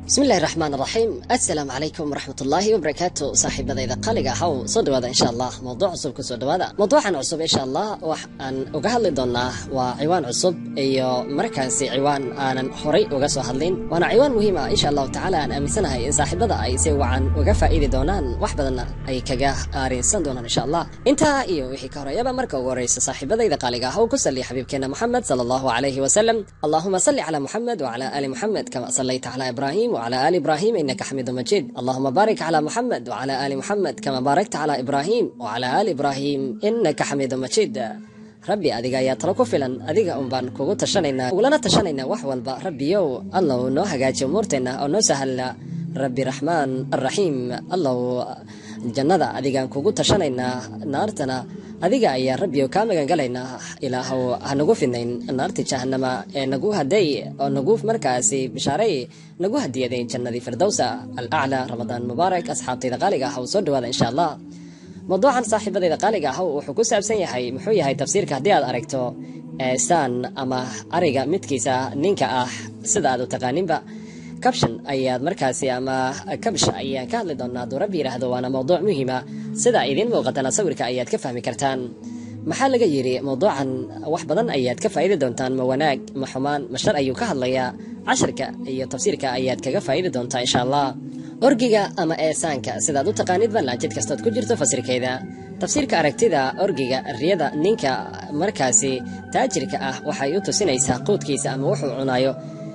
bismillahi raxmaan raxiim assalaamu calaykum waraxmatullaahi wabarakaatu saaxiibadayda qaliga ahow soo dhawaada insha allah mowduuc cusub ku soo dhawaada mowduucan cusub insha allah waxaan uga hadli doonaa waa ciwaan cusub iyo markaasi ciwaan aanan horay uga soo hadlin waana ciwaan muhiim ah insha allahu tacaala aan aaminsanahay in saaxiibada ay si wacan uga faa'iidi doonaan wax badanna ay kaga aarinsan doonaan insha allah intaa iyo wixii ka horeeyaba marka ugu horeysa saaxiibadayda qaaliga ahow ku salli xabiibkeena muxamed sala allahu calayhi wasalam allahuma salli calaa muxamed wacala ali muxamed kama sallayta calaa ibraahim وعلى آل إبراهيم إنك حميد مجيد اللهم بارك على محمد وعلى آل محمد كما باركت على إبراهيم وعلى آل إبراهيم إنك حميد مجيد rabbi adiga ayaa talo ku filan adiga un baan kugu tashanaynaa ugulana tashanaynaa wax walba rabbiyow allow noo hagaaji umuurteenna oo noo sahalla rabbi raxmaan araxiim allow jannada adigaan kugu tashanaynaa naartana adiga ayaa rabbiyo kaa magangalaynaa ilaahow hanagu fidnayn naarti jahanama ee nagu haday oo nagu markaasi bishaaray nagu hadiyaday jannadii firdowsa alaclaa ramadaan mubaarak asxaabtayda qaaliga ah soo dhawaada insha allah mawduucan saaxiibadayda qaaliga ah wuxuu ku saabsan yahay muxuu yahay tafsiirka haddii aad aragto saan ama ariga midkiisa ninka ah sida aad u taqaaninba kabshan ayaad markaasi ama kabsha ayaan ka hadli doonaa hadduu rabbi yidhaahdo waana mowduuc muhiima sida idiin muuqatana sawirka ayaad ka fahmi kartaan maxaa laga yidhi mowduucan wax badan ayaad ka faa'idi doontaan ma wanaag ma xumaan ma shar ayuu ka hadlayaa casharka iyo tafsiirka ayaad kaga faa'idi doontaa insha allah orgiga ama eesaanka sidaad u taqaanidba laajid kastood ku jirto fasirkeeda tafsiirka aragtida orgiga riyada ninka markaasi taajirka ah waxay u tusinaysaa quudkiisa ama wuxuu cunaayo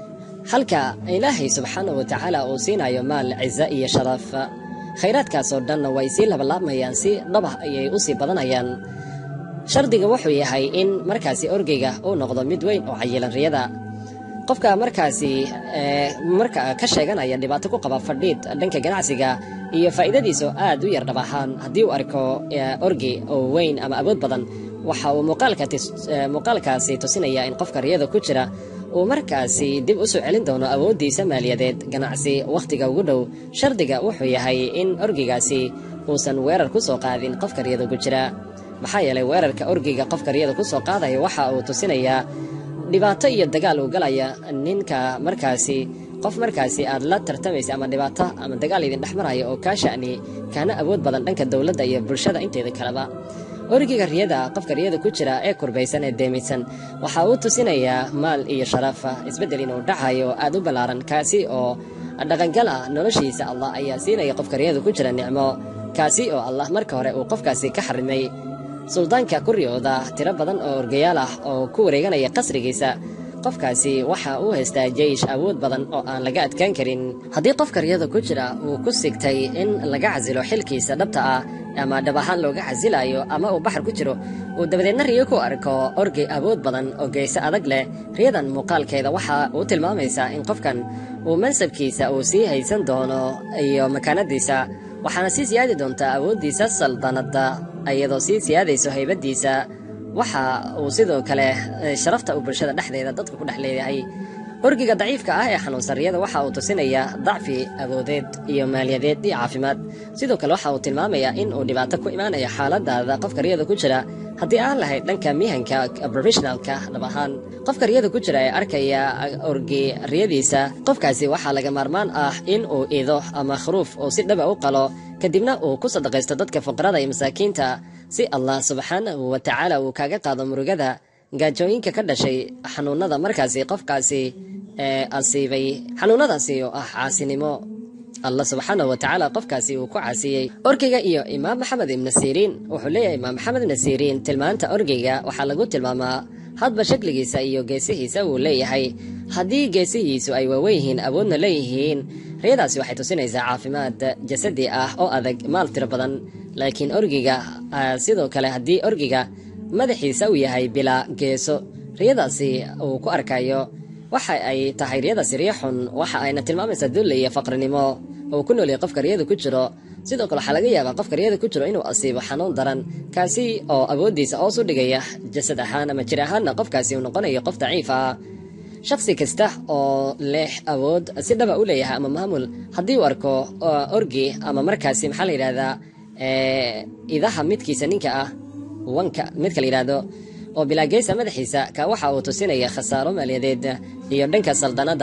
halka ilaahay subxaanahu watacaala uu siinayo maal cizo iyo sharaf khayraadkaasoo dhanna way sii labalaabmayaan si dhabah ayay u sii badanayaan shardiga wuxuu yahay in markaasi orgeyga uu noqdo mid weyn oo cayilan riyada qofka markaasi marka ka sheeganaya dhibaato ku qaba fadhiid dhanka ganacsiga iyo faa'iidadiisu aad u yar dhab ahaan haddii uu arko orgi oo weyn ama awood badan waxa uu muuqaalkaasi tusinaya in qofka riyada ku jira uu markaasi dib u soo celin doono awooddiisa maaliyadeed ganacsi wakhtiga ugu dhow shardiga wuxuu yahay in orgigaasi uusan weerar ku soo qaadin qofka riyada ku jira maxaa yeelay weerarka orgiga qofka riyada ku soo qaadaya waxa uu tusinayaa dhibaato iyo dagaal uu galaya ninka markaasi qof markaasi aad la tartamaysa ama dhibaato ama dagaal idin dhex maraya oo kaa sha'ni kaana awood badan dhanka dowladda iyo bulshada inteeda kaleba origiga riyada qofka riyada ku jira ee kurbaysan ee deemaysan waxa uu tusinayaa maal iyo sharaf isbeddel inuu dhacayo aad u ballaaran kaasi oo dhaqangal ah noloshiisa allah ayaa siinaya qofka riyada ku jira nicmo kaasi oo allah marka hore uu qofkaasi ka xarimay suldaanka ku riyooda tiro badan oo orgayaal ah oo ku wareeganaya qasrigiisa qofkaasi waxa uu haystaa jeish awood badan oo aan laga adkaan karin haddii qofka riyada ku jira uu ku sigtay in laga casilo xilkiisa dhabta ah ama dhab ahaan looga casilayo ama uu baxar ku jiro uu dabadeedna riyo ku arko orgi awood badan oo geyse adag leh riyadan muuqaalkeeda waxa uu tilmaamaysaa in qofkan uu mansabkiisa uu sii haysan doono iyo makaanadiisa waxaana sii siyaadi doontaa awooddiisa saldanadda iyadoo sii siyaadayso haybaddiisa waxa uu sidoo kale sharafta uu bulshada dhexdeeda dadka ku dhex leeyahay orgiga daciifka ah ee xanuunsan riyada waxa uu tusinayaa dacfi awoodeed iyo maaliyadeed iyo caafimaad sidoo kale waxa uu tilmaamayaa in uu dhibaato ku imaanayo xaaladaada qofka riyada ku jira haddii aan lahayd dhanka mihanka professionalka dhab ahaan qofka riyada ku jira ee arkaya orgi riyadiisa qofkaasi waxaa laga maarmaan ah in uu ido ama khruuf uu si dhaba u qalo kadibna uu ku sadaqaysto dadka fuqarada iyo masaakiinta si allah subxaanahu wa tacaala uu kaaga qaado murugada gaajooyinka ka dhashay xanuunada markaasi qofkaasi ee asiibay xanuunadaasi oo ah caasinimo allah subxaanahu wa tacaala qofkaasi uu ku caasiyey orgeyga iyo imaam maxamed ibna siriin wuxuu leeyahay imaam maxamed ibna siriin tilmaanta orgeyga waxaa lagu tilmaamaa hadba shakligiisa iyo geesihiisa wuu leeyahay haddii geesihiisu ay waaweyn yihiin awoodna leeyihiin riyadaasi waxay tusinaysaa caafimaad jasadi ah oo adag maal tiro badan laakiin orgiga sidoo kale haddii orgiga madaxiisa uu yahay bilaa geeso riyadaasi uu ku arkayo waxa ay tahay riyadaasi riyo xun waxa ayna tilmaamaysaa dulle iyo faqrinimo uu ku noolyahay qofka riyada ku jiro sidoo kale waxaa laga yaabaa qofka riyada ku jiro inuu asiibo xanuun daran kaasi oo awooddiisa hoos u dhigaya jasad ahaan ama jir ahaanna qofkaasi uu noqonayo qof daciif ah shakhsi kasta oo leh awood si dhaba u leeyahay ama maamul haddii uu arko orgi ama markaasi maxaa la yidhahdaa idaha midkiisa ninka ah wanka midka la yidhaahdo oo bilaageysa madaxiisa ka waxa uu tusinaya khasaaro maaliyadeed iyo dhanka saldanada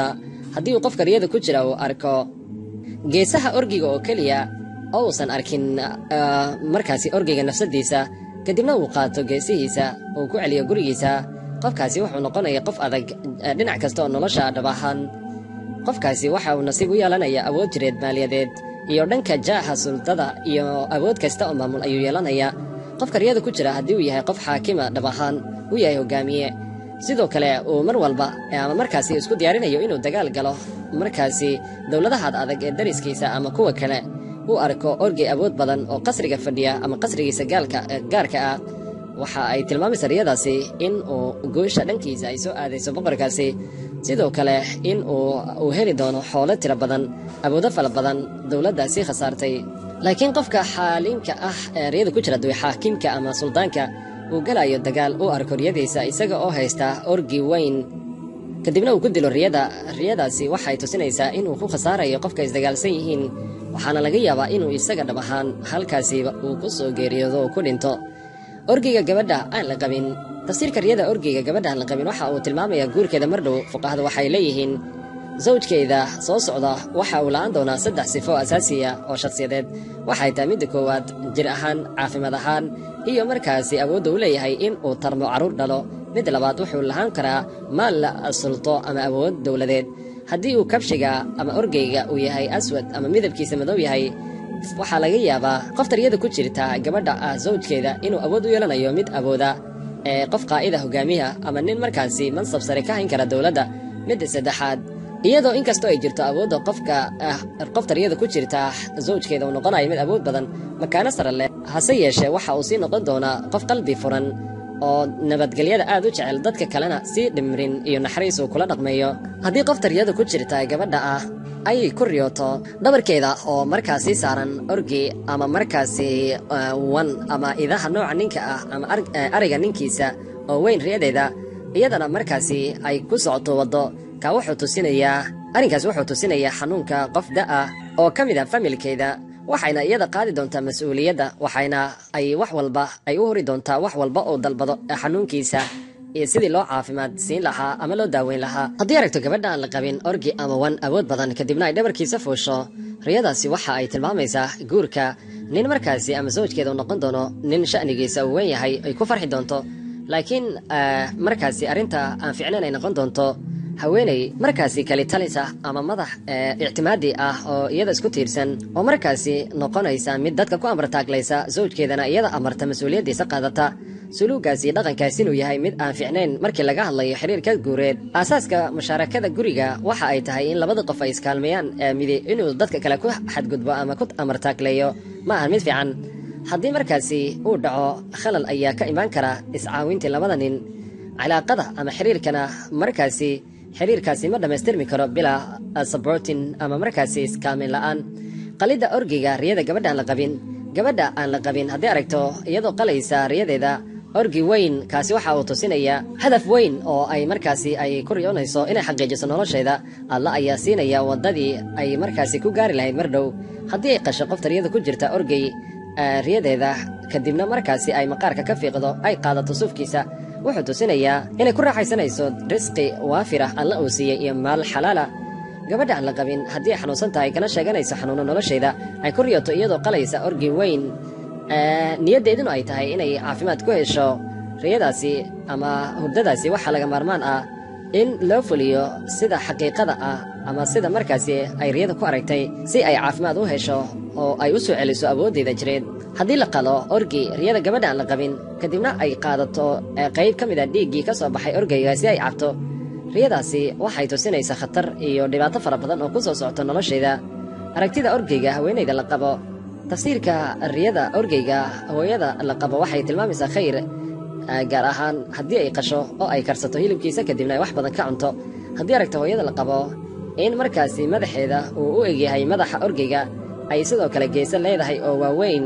haddii uu qofka riyada ku jira uu arko geesaha orgiga oo keliya oo uusan arkin markaasi orgiga nafsadiisa kadibna uu qaato geesihiisa uu ku celiyo gurigiisa qofkaasi wuxuu noqonaya qof adag dhinac kasta oo nolosha dhab ahaan qofkaasi waxa uu nasiib u yeelanaya awood jireed maaliyadeed iyo dhanka jaaha sultada iyo awood kasta oo maamul ayuu yeelanaya qofka riyada ku jira haddii uu yahay qof xaakima dhab ahaan uu yahay hogaamiye sidoo kale uu mar walba ama markaasi isku diyaarinayo inuu dagaal galo markaasi dowladahaad adag ee dariskiisa ama kuwa kale uu arko orgey awood badan oo qasriga fadhiya ama qasrigiisa gaalka gaarka ah waxa ay tilmaamaysa riyadaasi in uu goosha dhankiisa ay soo aadayso boqorkaasi sidoo kale in uu uu heli doono xoolo tiro badan awoodo fala badan dowladdaasi khasaartay laakiin qofka xaalinka ah ee riyada ku jira duwe xaakimka ama suldaanka uu galayo dagaal u arko riyadiisa isaga oo haysta orgi weyn kadibna uu ku dilo riyada riyadaasi waxay tusinaysaa inuu ku khasaarayo qofka isdagaalsan yihiin waxaana laga yaabaa inuu isaga dhab ahaan halkaasiba uu ku soo geeriyoodo oo ku dhinto orgiga gabadha aan la qabin tafsiirka riyada orgiga gabadha aan la qabin waxa uu tilmaamayaa guurkeeda mar dhow fuqahada waxay leeyihiin sawjkeeda soo socda waxa uu la'aan doonaa saddex sifo asaasiya oo shakhsiyadeed waxay tahay midda koowaad jir ahaan caafimaad ahaan iyo markaasi awoodda u leeyahay in uu tarmo carruur dhalo midda labaad wuxuu lahaan karaa maal la sulto ama awood dowladeed haddii uu kabshiga ama orgeyga uu yahay aswad ama midabkiisa madow yahay waxaa laga yaabaa qofta riyada ku jirta gabadha ah sawjkeeda inuu awood u yeelanayo mid awooda ee qof qaa'ida hogaamiya ama nin markaasi mansab sare ka hayn kara dowladda midda saddexaad iyadoo inkastoo ay jirto awoodda qofka qofta riyada ku jirta sawjkeeda uu noqonayo mid awood badan makaano sare leh hase yeeshee waxa uu sii noqon doonaa qof qalbi furan oo nabadgelyada aad u jecel dadka kalena sii dhimrin iyo naxariis uu kula dhaqmeeyo haddii qofta riyada ku jirta gabadha ah ay ku riyooto dhabarkeeda oo markaasi saaran orgi ama markaasi wan ama idaha nooca ninka ah ama ariga ninkiisa oo weyn riyadeeda iyadana markaasi ay ku socoto waddo ka wuxuu tusinayaa arrinkaas wuxuu tusinayaa xanuunka qof da-ah oo ka mid ah familkeeda waxayna iyada qaadi doontaa mas-uuliyadda waxayna ay wax walba ay u hori doontaa wax walba oo dalbado xanuunkiisa iyo sidii loo caafimaad siin lahaa ama loo daaweyn lahaa haddii aragto gabadha aan la qabin orgi ama wan awood badan kadibna ay dhabarkiisa fuusho riyadaasi waxa ay tilmaamaysaa guurka nin markaasi ama sawjkeeda uu noqon doono nin sha'nigiisa uu weyn yahay ay ku farxi doonto laakiin markaasi arrinta aan ficnayn ay noqon doonto haweeney markaasi kalitalisa ama madax ictimaadi ah oo iyada isku tiirsan oo markaasi noqonaysa mid dadka ku amartaaglaysa sawjkeedana iyada amarta mas-uuliyaddiisa qaadata suluugaasi dhaqankaas inuu yahay mid aan ficnayn markii laga hadlayo xiriirka guureed aasaaska mushaarakada guriga waxa ay tahay in labada qof ay iskaalmeeyaan midi inuu dadka kale ku xadgudbo ama ku amartaagleeyo ma ahan mid fiican haddii markaasi uu dhaco khalal ayaa ka imaan kara iscaawintii labada nin cilaaqada ama xiriirkana markaasi xiriirkaasi ma dhammaystirmi karo bilaa sabortin ama markaasi iskaalmeyn la'aan qalidda orgiga riyada gabadha aan la qabin gabadha aan la qabin haddii aragto iyadoo qalaysa riyadeeda orgi weyn kaasi waxa uu tusinayaa hadaf weyn oo ay markaasi ay ku riyoonayso inay xaqiijiso nolosheeda alla ayaa siinaya waddadii ay markaasi ku gaari lahayd mar dhow haddii ay qasho qofta riyada ku jirta orgey riyadeeda kadibna markaasi ay maqaarka ka fiiqdo ay qaadato suufkiisa wuxuu tusinayaa inay ku raaxaysanayso risqi waafir ah alla uu siiyey iyo maal xalaala gabadha aan la qabin haddii ay xanuunsan tahay kana sheeganayso xanuuno nolosheeda ay ku riyoto iyadoo qalaysa orgi weyn niyaddeeduna ay tahay inay caafimaad ku hesho riyadaasi ama hurdadaasi waxaa laga maarmaan ah in loo fuliyo sida xaqiiqada ah ama sida markaasi ay riyada ku aragtay si ay caafimaad u hesho oo ay u soo celiso awooddeeda jireed haddii la qalo orgi riyada gabadha aan la qabin kadibna ay qaadato qayb ka mid a dhiiggii ka soo baxay orgeyga si ay cabto riyadaasi waxay tusinaysaa khatar iyo dhibaato fara badan oo ku soo socto nolosheeda aragtida orgeyga haweenayda la qabo tafsiirka riyada orgeyga hooyada la qabo waxay tilmaamaysaa khayr gaar ahaan haddii ay qasho oo ay karsato hilibkiisa kadibna ay wax badan ka cunto haddii aragto hooyada la qabo in markaasi madaxeeda uu u egyahay madaxa orgeyga ay sidoo kale geesa leedahay oo waaweyn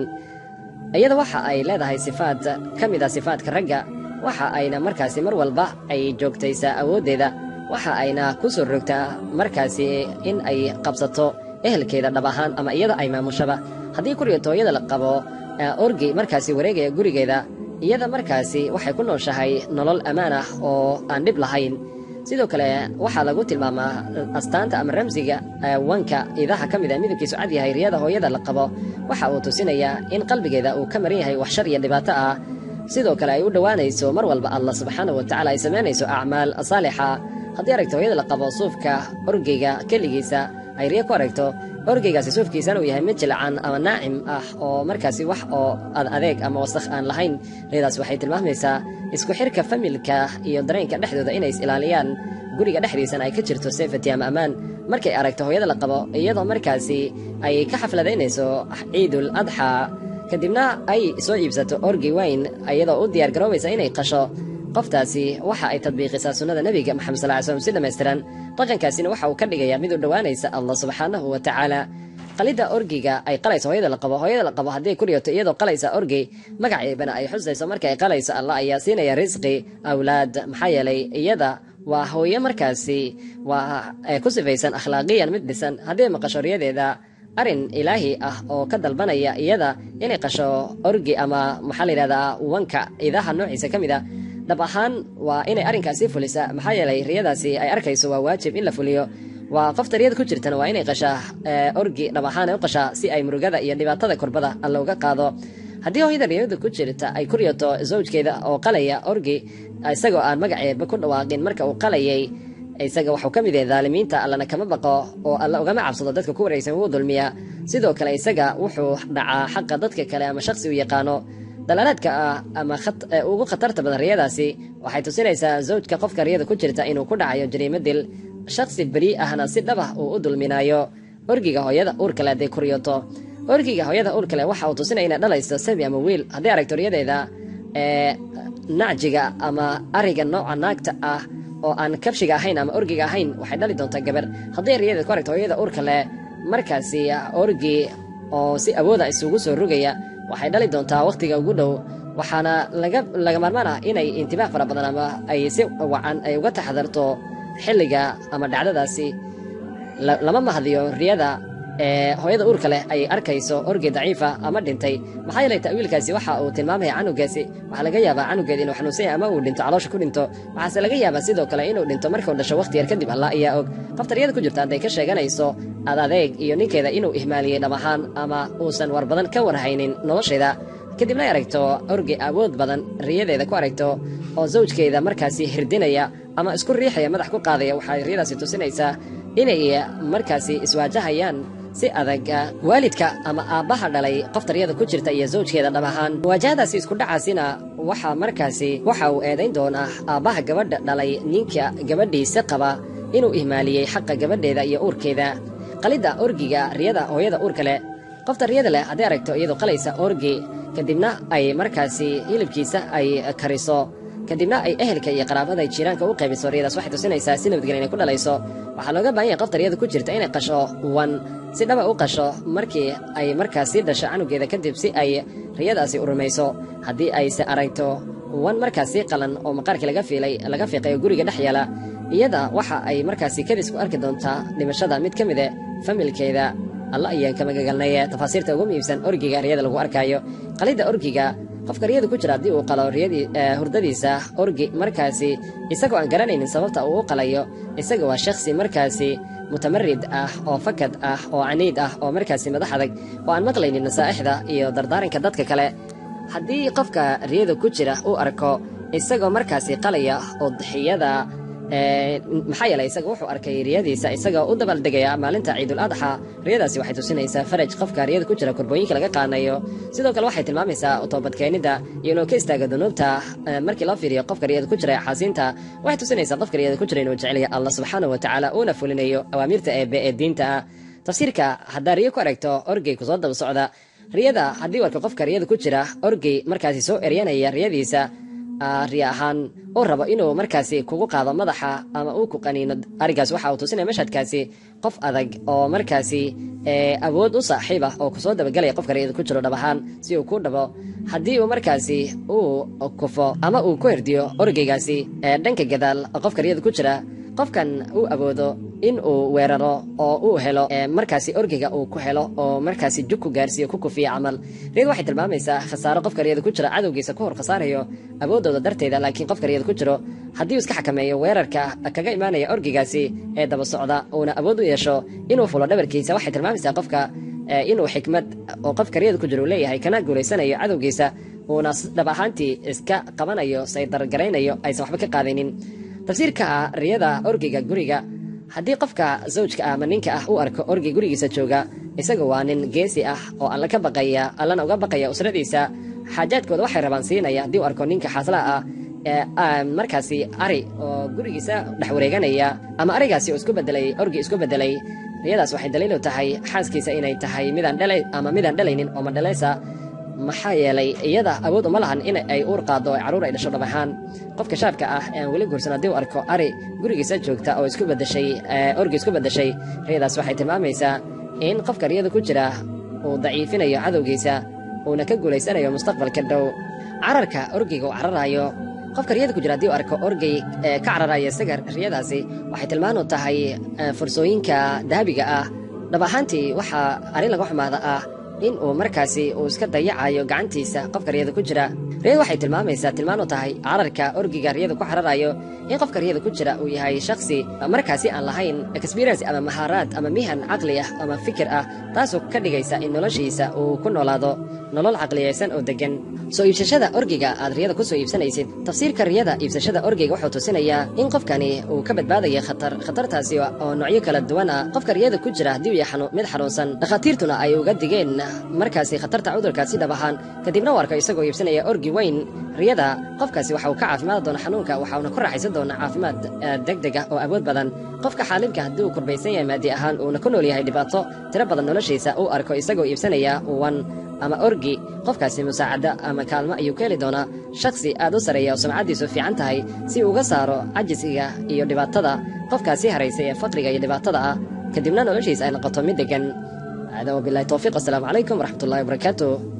iyada waxa ay leedahay sifaad ka mid a sifaadka ragga waxa ayna markaasi mar walba ay joogtaysaa awooddeeda waxa ayna ku soo rogtaa markaasi in ay qabsato ehelkeeda dhab ahaan ama iyada ay maamushaba haddii kuriyato hooyada la qabo orgi markaasi wareegaya gurigeeda iyada markaasi waxay ku nooshahay nolol ammaan ah oo aan dhib lahayn sidoo kale waxaa lagu tilmaamaa astaanta ama ramsiga wanka idaha ka mid a midabkiisu cad yahay riyada hooyada la qabo waxa uu tusinayaa in qalbigeeda uu ka maran yahay wax shar iyo dhibaato ah sidoo kale ay u dhowaanayso mar walba allah subxaanahu watacaala ay samaynayso acmaal saalixa haddii aragto hooyada la qabo suufka orgeyga keligiisa ay riyo ku aragto orgeygaasi suufkiisana uu yahay mid jilcan ama naacim ah oo markaasi wax oo ad adeeg ama wasakh aan lahayn riyadaas waxay tilmaamaysaa isku xirka familka iyo dareenka dhexdooda inay is ilaaliyaan guriga dhexdiisana ay ka jirto safety ama ammaan markay aragto hooyada la qabo iyadoo markaasi ay ka xafladaynayso ciidul adxa kadibna ay soo iibsato orgi weyn iyadoo u diyaar garoobaysa inay qasho qoftaasi waxa ay tadbiiqisaa sunnada nebiga maxamed sal ly slm si dhammaystiran dhaqankaasina waxa uu ka dhigayaa mid u dhowaanaysa allah subxaanahu wa tacaala qalidda orgiga ay qalayso hooyada la qabo hooyada la qabo haddii ku riyoto iyadoo qalaysa orgi magaceebana ay xusayso marka ay qalayso allah ayaa siinaya risqi awlaad maxaa yeelay iyada waa hooyo markaasi waa ku sifaysan akhlaaqiyan mid dhisan haddii maqasho riyadeeda arrin ilaahi ah oo ka dalbanaya iyada inay qasho orgi ama maxaa la yidhahdaa wanka idaha noociisa ka mid a dhab ahaan waa inay arrinkaasi fulisa maxaa yeelay riyadaasi ay arkayso waa waajib in la fuliyo waa qofta riyada ku jirtana waa inay qashaa orgi dhab ahaan ay u qashaa si ay murugada iyo dhibaatada kurbada looga qaado haddii hooyada riyada ku jirta ay ku riyoto zawjkeeda oo qalaya orgi isagoo aan magaceeba ku dhawaaqin marka uu qalayay isaga waxuu ka mid yahay daalimiinta allana kama baqo oo alla ugama cabsado dadka ku wareegsan wuu dulmiya sidoo kale isaga wuxuu dhacaa xaqa dadka kale ama shakhsi u yaqaano dalaalaadka ah ama ugu khatarta badan riyadaasi waxay tusinaysaa zawjka qofka riyada ku jirta inuu ku dhacayo jariimo dil shakhsi beri ahna si dhabah uu u dulminayo orgiga hooyada uurkale hadday ku riyoto orgiga hooyada uurkale waxa uu tusinaya inay dhalayso sabi ama wiil haddii aragto riyadeeda nacjiga ama ariga nooca naagta ah oo aan kabshiga ahayn ama orgiga ahayn waxay dhali doontaa gabar haddii riyadeed ku aragto hooyada uurka leh markaasi orgi oo si awooda isugu soo rogaya waxay dhali doontaa wakhtiga ugu dhow waxaana laga maarmaan ah inay intibaah fara badan ama ay si wacan ay uga taxadarto xilliga ama dhacdadaasi lama mahdiyo riyada ee hooyada uurka leh ay arkayso orgi daciifa ama dhintay maxaa yeelay ta'wiilkaasi waxa uu tilmaamaya canugaasi waxaa laga yaabaa canugeed inuu xanuunsan yahay ama uu dhinto caloosha ku dhinto waxaase laga yaabaa sidoo kale inuu dhinto markuu dhasho wakhti yar kadib allah ayaa og qofta riyada ku jirta hadday ka sheeganayso ad adeeg iyo ninkeeda inuu ihmaaliyey dhab ahaan ama uusan war badan ka warhaynin nolosheeda kadibna ay aragto orgi awood badan riyadeeda ku aragto oo zawjkeeda markaasi hirdinaya ama isku riixaya madax ku qaadaya waxay riyadaasi tusinaysaa inay markaasi iswaajahayaan si adag waalidka ama aabbaha dhalay qofta riyada ku jirta iyo zawjkeeda dhab ahaan muwaajahadaasi isku dhacaasina waxaa markaasi waxa uu eedayn doonaa aabbaha gabadha dhalay ninka gabadhiisa qaba inuu ihmaaliyey xaqa gabadheeda iyo uurkeeda qalidda orgiga riyada hooyada uurka leh qofta riyada leh hadday aragto iyadoo qalaysa orgi kadibna ay markaasi hilibkiisa ay kariso kadibna ay ehelka iyo qaraabada ay jiiraanka u qaybiso riyadaas waxay tusinaysaa si nabadgelya inay ku dhalayso waxaa looga baahan yahay qofta riyada ku jirta inay qasho wan si dhaba u qasho markii ay markaasi dhasho canugeeda kadib si ay riyadaasi u rumayso haddii ayse aragto wan markaasi qalan oo maqaarkii laga fiilay laga fiiqay oo guriga dhex yaala iyada waxa ay markaasi kadis ku arki doontaa dhimashada mid ka mide familkeeda alla ayaan ka magagalnay tafaasiirta ugu muhiibsan orgiga riyada lagu arkaayo qalidda orgiga qofka riyada ku jira haddii uu qalo hurdadiisa orgi markaasi isagoo aan garanaynin sababta uu u qalayo isaga waa shakhsi markaasi mutamarid ah oo fakad ah oo caniid ah oo markaasi madax adag oo aan maqlaynin nasaa'ixda iyo dardaaranka dadka kale haddii qofka riyada ku jira uu arko isagoo markaasi qalaya udxiyada maxaa yeelay isaga wuxuu arkay riyadiisa isagoo u dabaaldegaya maalinta ciidul adxa riyadaasi waxay tusinaysaa faraj qofka riyada ku jira korbooyinka laga qaanayo sidoo kale waxay tilmaamaysaa toobadkeenida iyo inuu ka istaago dunuubta markii loo fiiriyo qofka riyada ku jira xaasiinta waxay tusinaysaa qofka riyada ku jira inuu jecelya allah subxaanahu watacaala uuna fulinayo awaamiirta eebe ee diinta ah tafsiirka haddaa riyo ku aragto orgey kusoo daba socda riyada haddii warka qofka riyada ku jira orgey markaasi soo eryanaya riyadiisa riya ahaan uu rabo inuu markaasi kugu qaado madaxa ama uu ku qaniino arigaas waxa uu tusinaya mashhadkaasi qof adag oo markaasi awood u saaxiib ah oo kusoo dabagelaya qofka riyada ku jiro dhab ahaan si uu ku dhabo haddii uu markaasi uu kufo ama uu ku herdiyo orgeygaasi dhanka gadaal qofka riyada ku jira qofkan uu awoodo in uu weeraro oo uu helo markaasi orgiga uu ku helo oo markaasi jug ku gaarsiiyo ku kufiya camal riyadu waxay tilmaamaysaa khasaaro qofka riyada ku jira cadowgiisa ku hor khasaarayo awooddooda darteeda laakiin qofka riyada ku jiro haddii uu iska xakameeyo weerarka kaga imaanaya orgigaasi ee daba socda uuna awood u yeesho inuu fulo dhabarkiisa waxay tilmaamaysaa qofka inuu xikmad oo qofka riyada ku jira uu leeyahay kana guulaysanayo cadowgiisa uuna dhab ahaantii iska qabanayo saydargaraynayo aysan waxba ka qaadaynin tafsiirka ah riyada orgiga guriga haddii qofka zawjka ah ama ninka ah u arko orgi gurigiisa jooga isaga waa nin geesi ah oo alla ka baqaya allana uga baqaya usradiisa xaajaadkooda waxay rabaan siinaya haddii u arko ninka xaaslaha ah markaasi ari oo gurigiisa dhex wareeganaya ama arigaasi oo isku bedelay orgi isku bedelay riyadaas waxay daliilu tahay xaaskiisa inay tahay midaan dhala ama midaan dhalaynin oo madhalaysa maxaa yeelay iyada awood uma lahan in ay uur qaado o carruur ay dhasho dhab ahaan qofka shaabka ah ean weli guursan haddii u arko ari gurigiisa joogta oo isku bedeshay orgi isku bedeshay riyadaas waxay tilmaamaysaa in qofka riyada ku jira uu daciifinayo cadowgiisa uuna ka guulaysanayo mustaqbalka dhow cararka orgiga uu cararayo qofka riyada ku jira haddii u arko orgey ka cararaya isaga riyadaasi waxay tilmaan u tahay fursooyinka dahabiga ah dhab ahaantii waxaa arrin laga xumaada ah in uu markaasi uu iska dayacayo gacantiisa qofka riyada ku jira riyada waxay tilmaamaysaa tilmaan u tahay cararka orgiga riyada ku cararayo in qofka riyada ku jira uu yahay shakhsi markaasi aan lahayn experience ama mahaaraad ama mihan caqli ah ama fikir ah taasoo ka dhigaysa in noloshiisa uu ku noolaado nolol caqliyaysan oo degan soo iibsashada orgiga aad riyada ku soo iibsanaysid tafsiirka riyada iibsashada orgiga wuxuu tusinayaa in qofkani uu ka badbaadaya khatar khatartaasi oo noocyo kala duwan ah qofka riyada ku jira haddii uu yahay mid xanuunsan dhakhaatiirtuna ay uga digeen markaasi khatarta cudurkaasi dhab ahaan kadibna u arko isagoo iibsanaya orgi weyn riyada qofkaasi waxa uu ka caafimaadi doona xanuunka waxauna ku raaxaysan doona caafimaad degdeg ah oo awood badan qofka xaalimka haddii uu kurbaysan yahay maadi ahaan uuna ku nool yahay dhibaato tiro badan noloshiisa uu arko isagoo iibsanaya wan ama orgi qofkaasi musaacado ama kaalmo ayuu ka heli doonaa shakhsi aad u sareeya oo sumcaddiisu fiican tahay si uu uga saaro cajisiga iyo dhibaatada qofkaasi haraysay ee faqriga iyo dhibaatada ah kadibna noloshiisa ay noqoto mid degan هذا وبالله التوفيق السلام عليكم ورحمة الله وبركاته